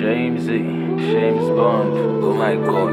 Shamesy, James Bond. Oh my god.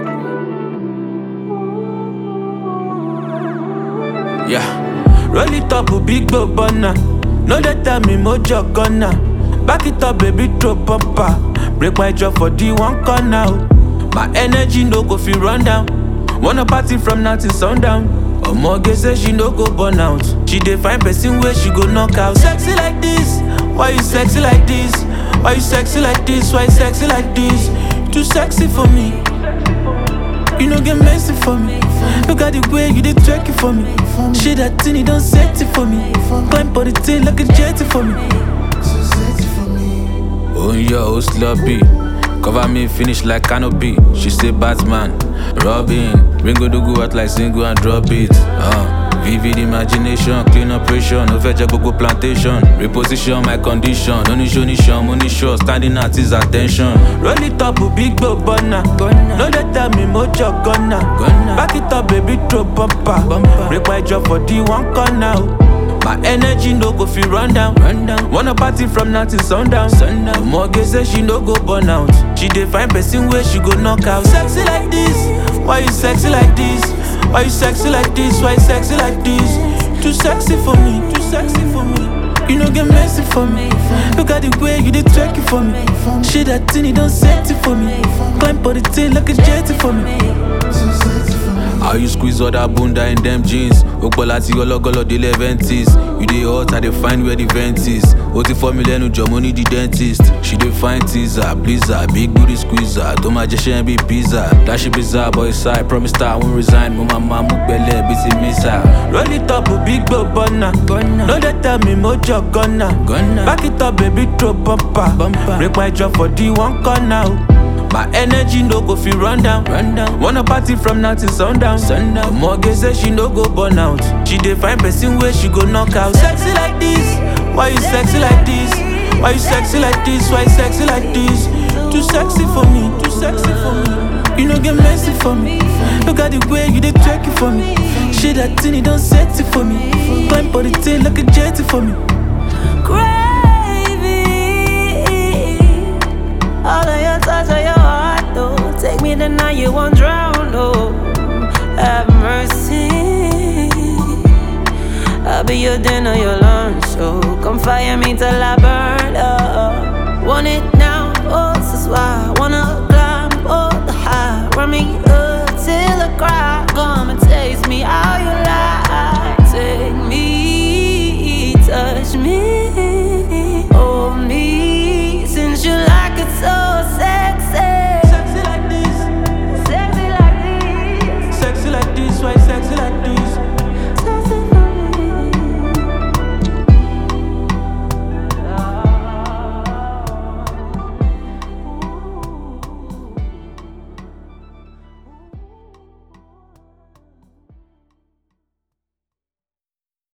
Yeah. Roll it up, a big go burner. No let tell me mojo gonna. Back it up, baby, throw bumper. Break my jaw for the one corner. oh. My energy no go feel run down. Wanna party from now till sundown. Omoge say she no go burn out. She dey find person where she go knock out. Sexy like this, why you sexy like this? Why you sexy like this? Why you sexy like this? Too sexy for me. You no get messy for me. Look at the way you did twerk it for me. Shit that thing, it don't set it for me. Climb for the thing like a jetty for me. Oh yeah, oh sloppy. Cover me, finish like canopy. She say Batman, Robin. Ringo do go out like single and drop it. Uh. Vivid imagination, clean operation, no fetch gbogbo plantation. Reposition my condition, no ní ṣoníṣan, mo ní sure, standing at his attention. Roll it up, big go burner. No let tell me mojo gonna. Back it up, baby, throw bumper. Break my jaw for the one corner. oh. My energy no go feel run down. Run down. Wanna party from now till sundown. sundown. Omoge say she no go burn out. She dey find person where she go knock out. Sexy like this, why you sexy like this? Why you sexy like this? Why you sexy like this? Too sexy for me, too sexy for me. You no get messy for me. Look at the way you did twerk it for me. Shit that thing, it don't set it for me. Climb for the thing like a jetty for me. How you squeeze all that bunda in them jeans? Okpola ti ọlọ́gọ́lọ́ délé ventis. You dey hot, I dey find where the vent is. O ti fọ́ mi lẹ́nu jọ, mo ní the dentist. She dey find teaser, blizzard, big booty squeezer. Tó máa jẹ ṣẹ́yìn bí pizza. Dashi bizarre boy side, promise that I won't resign. Mo máa máa mú pẹ̀lẹ́ bí ti mísà. Roll it up, big go burner. No dey tell me mojo gonna. Back it up, baby, throw bumper. Break my jaw for the one corner. oh. My energy no go feel run down. Run down. Wanna party from now till sundown. sundown. Omoge say she no go burn out. She dey find person where she go knock out. Sexy like this, why you sexy like this? Why you sexy like this? Why you sexy like this? Too sexy for me, too sexy for me. You no get messy for me. Look at the way you did twerk it for me. Shit that thing, it don't set it for me. Climb for the thing like a jetty for me. Gravy. All of your touch of your heart, though. Take me the night you won't drown, oh. Have mercy. I'll be your dinner, your lunch, so come fire me till I burn up. Want it now, oh, this is why I wanna climb all the high. Run me up till I cry. Come and taste me how you lie. Take me, touch me, hold me. Since you like it so